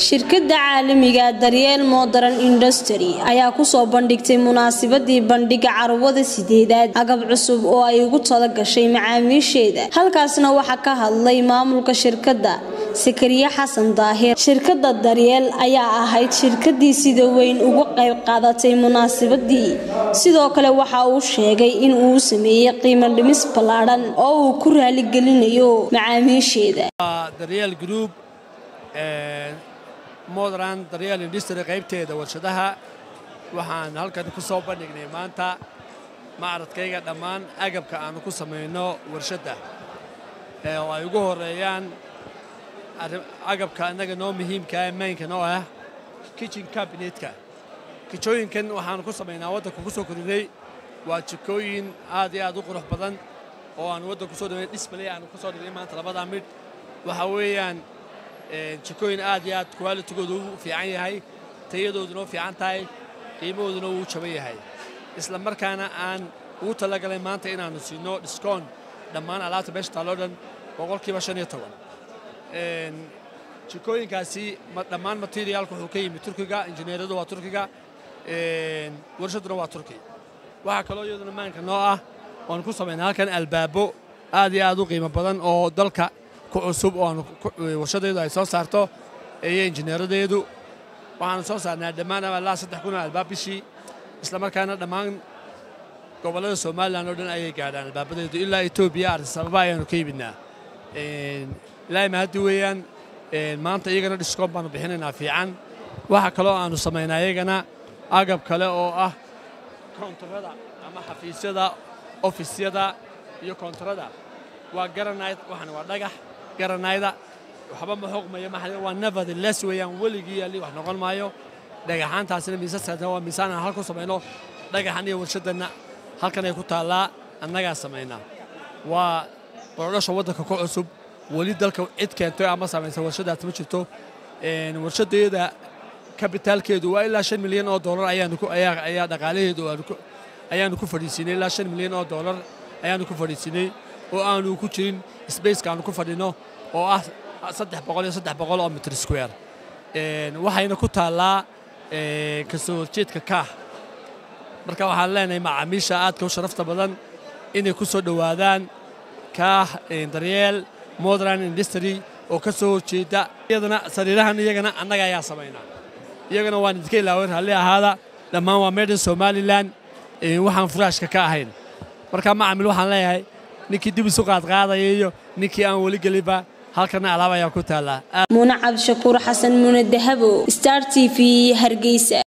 shirkadda caalamiga daryeel modern industry ayaa kusoo bandhigtay munaasabadii bandhiga carwada sideedaad agab cusub oo ay ugu tala gashay macaamiisheeda halkaasna waxaa ka hadlay maamulka shirkadda sakariye xasan daahir shirkadda daryeel ayaa ahayd shirkadii sida weyn uga qayb qaadatay munaasabadii sidoo kale waxa uu sheegay in uu sameeyey qiimo dhimis ballaadhan oo uu ku raaligelinayo macaamiisheeda daryeel group modern daryeel industry qaybteeda warshadaha waxaan halkan ku soo bandhignay maanta macradkayga dhammaan agabka aanu ku samayno warshadda oo ay ugu horeeyaan agabka annaga noo muhiimkaa maynka noo ah kitchen cabinetka kijooyinkan waxaanu ku samaynaa waddanka ku soo korinay waa jikooyin aad iyo aad u qurux badan oo aan waddan kusoo dhaway display aanu ku soo dhignay maanta labadaa midh waxa weeyaan jikooyin aad iyo aad qualitigoodu u fiican yahay tayadooduna u fiican tahay qiimahooduna uu jaban yahay isla markaana aan ugu talagalay maanta inaannu siino dhiskoon dhammaan alaabta meesha taalloo dhan boqolkiiba shan iyo toban jikooyinkaasi dhammaan materiaalku wuxuu ka yimi turkiga injineeradu waa turkiga warshadduna waa turki waxaa kaloo iyaduna maanka noo ah oanu ku samaynaa halkan albaabo aad iyo aad u qiimo badan oo dalka ku cusub oo warshadeedu ay soo saarto iyo injineeradeedu waxaanu soo saarnaa dhammaan ilaa saddex kun oo albaab bishii isla markaana dhammaan gobollada somalilan oo dhan ayay gaadhaan albaabadeedu ilaa etoobiya artisababa ayaanu ka yimidnaa ilaa mahaddi weeyaan maanta iyagana dhiskoon baanu bixinaynaa fiican waxa kaloo aanu samaynaa iyagana agab kale oo ah koontarada ama xafiisyada ofisyada iyo koontarada waa garanayd waxan waa dhagax garanayda waxba ma xoogmayo maxaa waa nevertheless weeyaan weligii yaalli wax noqon maayo dhagaxaantaasina miisaskaasna waa miisaan aan halku samayno dhagaxan iyo warshaddanna halkan ay ku taallaa annagaa samaynaa waa qorodhasha waddanka ku cusub weli dalka cid keentay ama samaysa warshadaas ma jirto warshadeeda kabitaalkeedu waa ilaa shan milyan oo doolar ayaa dhaqaalaheedu ayaanu ku fadhiisiinay ilaa shan milyan oo doolar ayaanu ku fadhiisiinay oo aanu ku jirin sbaceka aanu ku fadhino oo ah saddex boqol iyo saddex boqol oo mitr square waxayna ku taallaa kasoo horjeedka kaah marka waxaan leenahay macaamiisha aadka u sharafta badan inay ku soo dhowaadaan kaah daryeel modern industry oo ka soo horjeeda iyadana sariirahan iyagana annaga ayaa samaynaa iyagana waan idinka ilaaway raalli ahaada dhammaan waa meedhan somalilan waxaan furaashka ka ahayn marka macamil waxaan leeyahay ninkii dib isu qaadqaadaya iyo ninkii aan weli gelinba halkana alaab ayaa ku taallaa muune cabdishakuur xasan muune dahabo star t v hargeysa